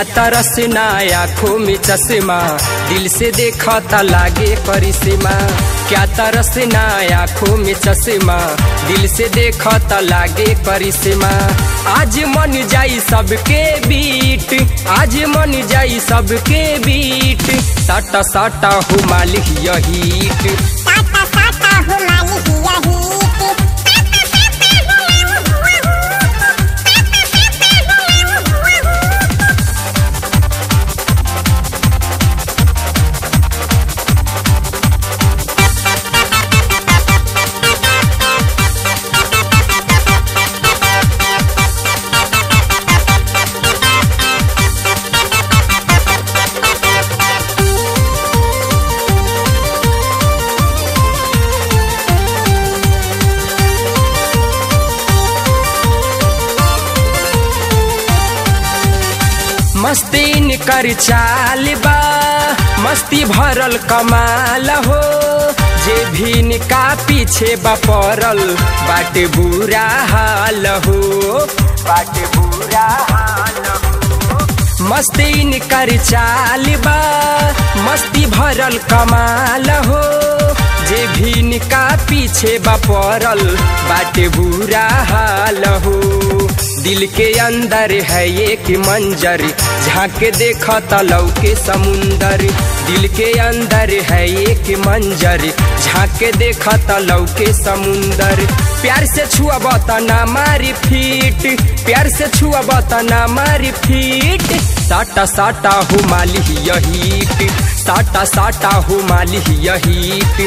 तरस ना आँखों में चश्मा दिल से देखा ता लागे करिश्मा क्या तरस ना आँखों में चश्मा दिल से देखा ता लागे करिश्मा आज मन जाई सबके बीट आज मन जाई सबके बीट साटा साटा हो मालिक यहीट साटा साटा हो मालिक यही मस्तीन कर चाल बा मस्ती भरल कमाल हो जे भी का पीछे बा पड़ल बाटे बुरा हाल हो बाटे बुरा हाल हो मस्तीन कर चाल बा मस्ती भरल कमाल हो जे भी का पीछे बा पड़ल बाटे बुरा हाल हो दिल के अंदर है एक मंजर झाके देखा तलव के समुंदर दिल के अंदर है एक मंजर झाके देखा तलव के समुंदर प्यार से छुआ बतना मारी फीट प्यार से छुआ बतना मारी फीट साटा साटा हो माली यहीट साटा साटा हो माली यहीट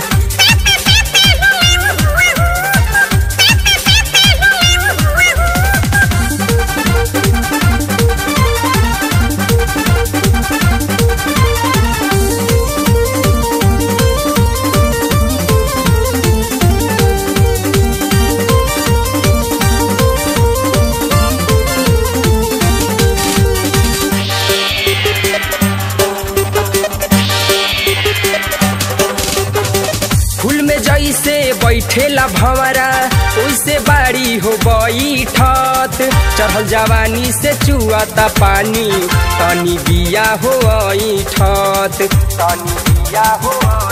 फूल में जैसे बैठेला भंवरा ओइसे बाड़ी हो बैठत चढ़ल जवानी से चुआता पानी तनी बिया हो ऐठत तनी बिया हो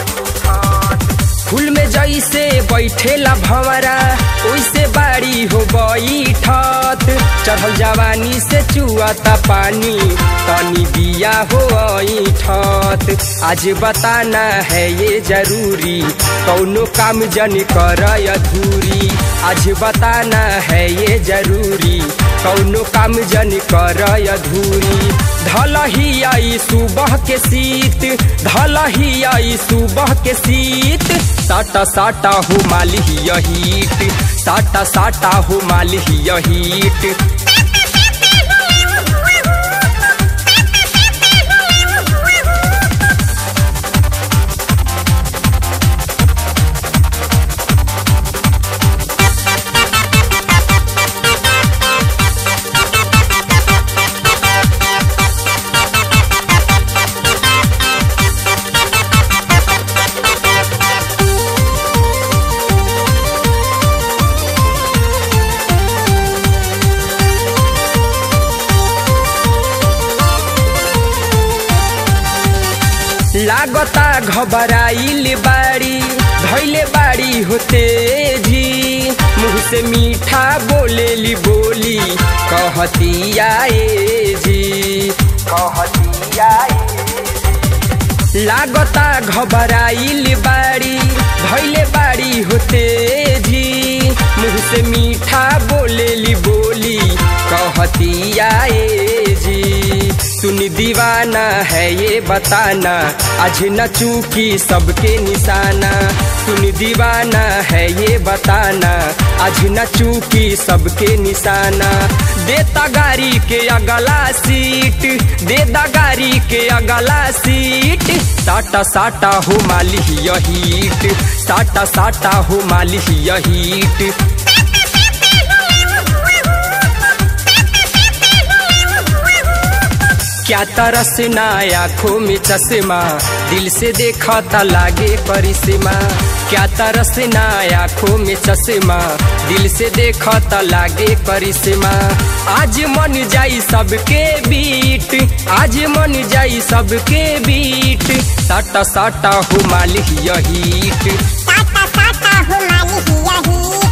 फूल में जैसे बैठेला भंवरा ओइसे बाड़ी हो बैठत चढ़ल जवानी से चुआता पानी तनी बिया हो ऐठत आज बताना है ये जरूरी कौनो काम जन कर अधूरी आज बताना है ये जरूरी कौनो काम जन कर अधूरी धल ही आई सुबह के शीत धल ही आई सुबह के शीत साटा साटा हो माली यहीट साटा साटा हो माली यहीट लागता घबराइल बाड़ी धैले बाड़ी होते जी मुँह से मीठा बोलेली बोली कहतिया ए जी कहतिया लागता घबराइल बाड़ी धैले बाड़ी होते जी मुँह से मीठा बोलेली बोली कहतिया ए जी सुन दीवाना है ये बताना आज न चूकी सबके निशाना सुन दीवाना है ये बताना आज न चूकी सबके निशाना देता गाड़ी के अगला सीट देता गाड़ी के अगला सीट साटा साटा हो माली यहीट साटा साटा हो माली यहीट क्या तरस ना आँखों में चश्मा दिल से देखा ता लागे करिश्मा क्या तरस ना आँखों में चश्मा दिल से देखा ता लागे करिश्मा आज मन जाई सबके बीट आज मन जाई सबके बीट साटा साटा हो मालिक यही साटा साटा हो माली हिया ही